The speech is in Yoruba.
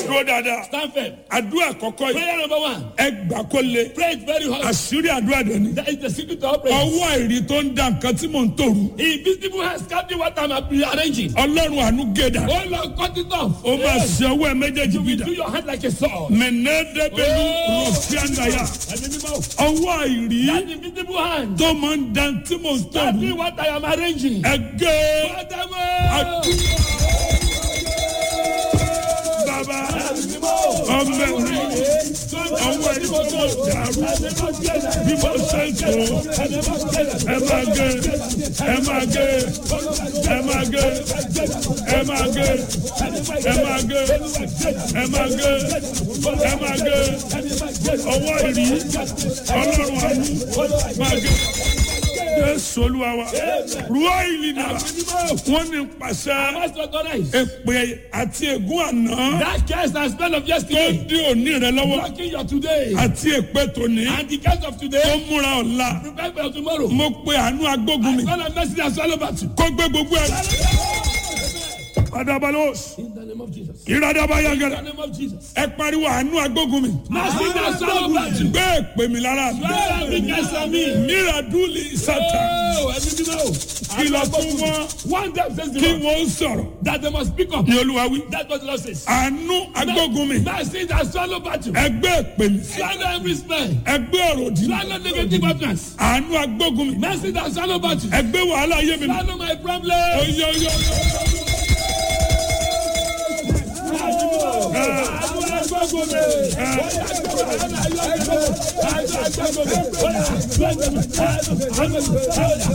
dúró dáadáa Stand firm. àdúrà àkọ́kọ́ yìí Prayer number one. ẹ gbà kó le Pray it very hard. àṣírí àdúrà dẹni That is the secret to our prayer. ọwọ́ àìrí tó ń da nǹkan tí mò ń tòru Invisible hands captain what I'm arranging. ọlọ́run àánú gèdà Oh Lord, cut it off. ó máa ṣe ọwọ́ ẹ méjèèjì You will bìdà do your hand like a sword. mẹ̀nẹ́dẹ́gbẹ̀lú Oh. rọ̀fíàndàyà Ẹ̀mí mímọ́. ọwọ́ àìrí That invisible hand. tó máa ń da tí mò ń tòru Captain what I am arranging. ẹgẹ́ Adamo. bàbá ọmọ ẹ̀rí ọwọ́ ẹ̀rí tó mọ̀ dàrú bí mo ṣe ń tó ẹ máa gé ẹ máa gé ẹ máa gé ẹ máa gé ẹ máa gé ẹ máa gé ẹ máa gé ọwọ́ ìrí ọlọ́run àánú máa gé. Jésù olúwa wa ruwa ìlì náà wọ́n ní pàṣẹ Must recognize. èpè àti ègún àná That curse and spell of tó yesterday. dí òní rẹ lọ́wọ́ Blocking your today. àti èpè tòní And the curse of tó today. múra ọ̀la Prepare for tomorrow. mo pe àánú agbógun mi Son of mercy and swallow battle. kó gbé gbogbo ẹ̀. Adabalos In the name of Jesus. ìradaba In yagara the name of Jesus. ẹ pariwo àánú agbógun mi Mercy and swallow battle. gbé èpè mi lára mi Swallow every curse on me. míradúlì sátà Oh, ẹ̀mí mímọ́. kìlọ̀ fún wọn One time says the kí Lord wọ́n sọ̀rọ̀ that they must speak up. ní olúwa wí That's what the Lord says. àánú agbógun mi Mercy and swallow battle. ẹ gbé èpè mi Swallow every spell. ẹ gbé ọ̀rọ̀ dì Swallow negative utterance. àánú agbógun mi Mercy and swallow battle. ẹ gbé wàhálà ayé mi mi Swallow my problem. oyè oyè oyè. Agbára